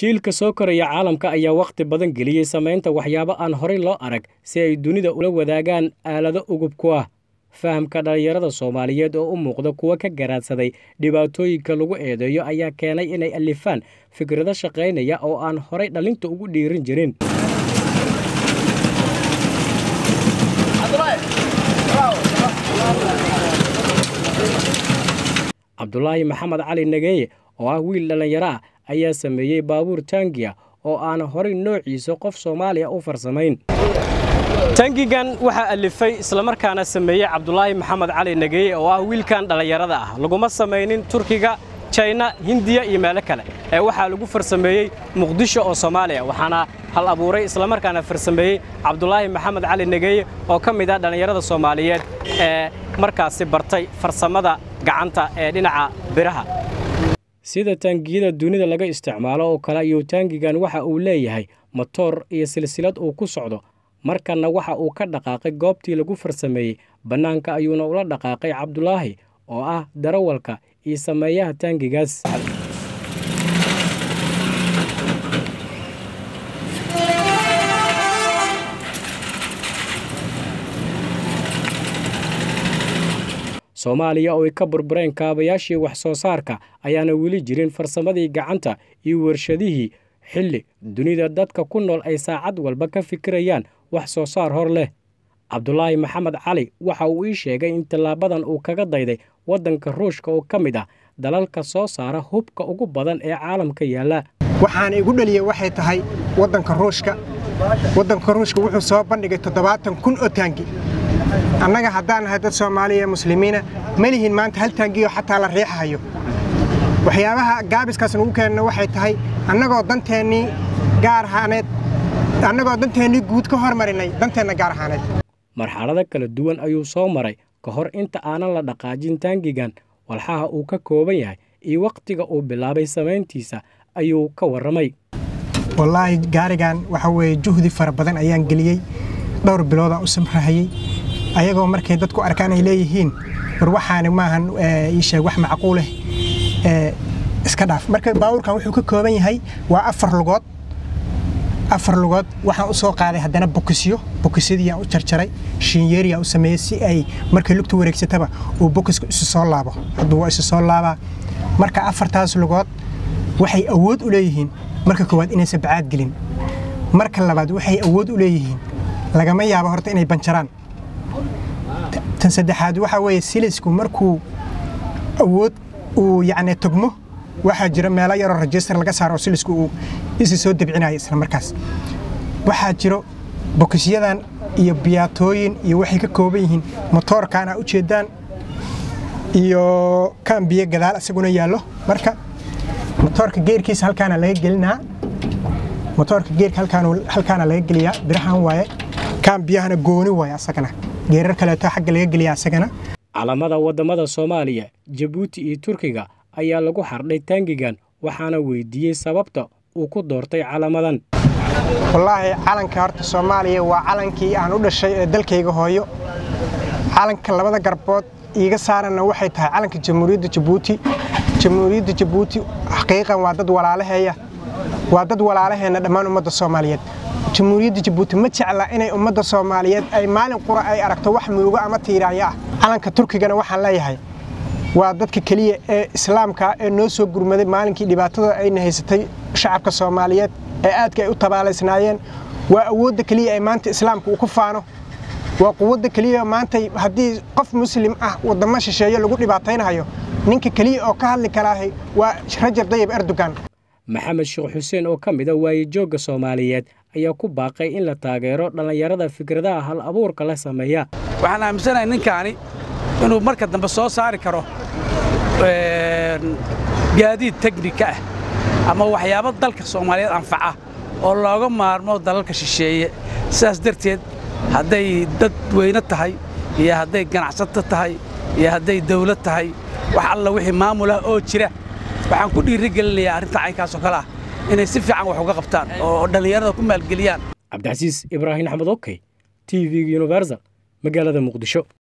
jiilka soo koraya caalamka ayaa wakhti badan geliyey samaynta waxyaabo aan horey loo arag si ay dunida ula wadaagaan aalado ugub ku ah fahamka dhallinyarada soomaaliyeed oo u muuqda kuwa ka garaadsaday dhibaatooyinka lagu eedeeyo ayaa keenay inay alifaan fikrado shaqaynaya oo aan horay dhallinta ugu dhiirin jirin cabdulaahi maxamed cali nageeye oo ah wiil dhallinyaro ah ayaa sameeyey baabuur taangiya oo aan horay noociisa qof soomaaliya u farsamayn tangigan waxaa alifay islamarkaana sameeyey cabdulaahi maxamed cali nageeye oo ah wiilkan dhallinyarada ah laguma samaynin turkiga jayna hindiya iyo meelo kale ee waxaa lagu farsameeyey muqdisho oo soomaaliya waxaana hal abuuray islamarkaana farsameeyey cabdulaahi maxamed cali nageeye oo ka mid ah dhallinyarada soomaaliyeed ee markaasi bartay farsamada gacanta ee dhinaca biraha sida taangiyada dunida laga isticmaalo oo kale ayuu taangigan waxa uu leeyahay matoor iyo silsilad uu ku socdo markanna waxa uu ka dhaqaaqay goobtii lagu farsameeyey bannaanka ayuuna ula dhaqaaqay cabdulaahi oo ah darawalka iyo sameeyaha taangigaas soomaaliya oo ay ka burbureen kaabayaashii wax soo saarka ayaana weli jirin farsamadii gacanta iyo warshadihii xilli dunida dadka ku nool ay saacad walba ka fikirayaan wax soo saar hor leh cabdulaahi maxamed cali waxa uu ii sheegay in tallaabadan uu kaga dayday waddanka ruushka oo ka mid ah dalalka soo saara hubka ugu badan ee caalamka yaalla waxaana igu dhaliyey waxay tahay waddanka ruushka waddanka ruushka wuxuu soo bandhigay toddobaatan kun oo taangi annaga haddaan nahay dad soomaaliya muslimiina ma lihin maanta hal taangiyo xataa la riixahayo waxyaabaha gaabiskaas nugu keenna waxay tahay annagoo danteennii gaar ahaaneed annagoo danteennii guud ka hormarinay danteenna gaar ahaaneed marxalado kala duwan ayuu soo maray ka hor inta aanan la dhaqaajin taangigan walxaha uu ka kooban yahay iyo wakhtiga uu bilaabay samayntiisa ayuu ka warramay wallaahi gaarigan waxa weeye juhdi fara badan ayaan geliyey dhowr biloodaan u samrahayey ayagoo markay dadku arkaan ay leeyihiin war waxaani maahan ii sheeg wax macquuleh iska dhaaf marka baabuurkan wuxuu ka kooban yahay waa afar lugood afar lugood waxaan u soo qaaday haddana bokisyo bokisyadiiyaan u jarjaray shiinyeeriyaan u sameeyey si ay markay lugta wareegsataba uu bokiska isu soo laabo hadduu waa isu soo laabaa marka afartaas lugood waxay awood u leeyihiin marka koowaad inaysan bacaad gelin marka labaad waxay awood u leeyihiin lagama yaabo horta inay banjaraan tan saddexaad waxaa weeye silisku markuu awood uu yacni togmo waxaa jira meelo yaroo rajistar laga saaro oo silisku uu isi soo debcinayo isla markaas waxaa jiro bokisyadan iyo biyaatooyin iyo waxay ka kooban yihiin motoorkan aa ujeedaan iyo kaan biyo gadaal isaguna yaallo marka motoorka geerkiisa halkaana laga gelinaa motoorka geerka halkaana laga geliyaa birahan waaye kaan biyahana gooni waaye asagana geerar kaleeto xagga laga geliyaa asagana calamada waddamada soomaaliya jabuuti iyo turkiga ayaa lagu xardhay taangigan waxaana weydiiyey sababta uu ku doortay calamadan wallaahi calanka horta soomaaliya waa calankii aan u dhashay ee dalkayga hooyo calanka labada garbood iiga saaranna waxay tahay calanka jamhuuriyadda jabuuti jamhuuriyadda jabuuti xaqiiqan waa dad walaalaheeya waa dad walaalaheenna dhammaan ummadda soomaaliyeed jamhuuriyadda jabuuti ma jecla inay ummadda soomaaliyeed ay maalin qura ay aragto wax murugo ama tiiraanyo ah calanka turkigana waxaan leeyahay waa dadka keliya ee islaamka ee noo soo gurmaday maalinkii dhibaatada ayna haysatay shacabka soomaaliyeed ee aadka ay u tabaalaysnaayeen waa awoodda keliya ee maanta islaamka uu ku faano waa quwadda keliya maanta haddii qof muslim ah waddamo shisheeye lagu dhibaataynayo ninka keliya oo ka hadli karaahay waa rajab dayib erdogan maxamed sheekh xuseen oo ka mid a waayejoogga soomaaliyeed ayaa ku baaqay in la taageero dhallinyarada fikradaha hal abuurka la sameeya waxaan aaminsanahay ninkaani inuu marka dambe soo saari karo gaadiid teknika ah ama waxyaabo dalka soomaaliyeed anfaca oo looga maarmo dalalka shisheeye sidaas darteed hadday dad weyne tahay iyo hadday ganacsato tahay iyo hadday dawlad tahay wax alla wixii maamulah oo jira waxaan ku dhiirigelinayaa arrinta caynkaasoo kale ah inay si fiican wax uga qabtaan oo dhallinyarada ku maalgeliyaan cabdicasiis ibraahim axmed okey t v universal magaalada muqdisho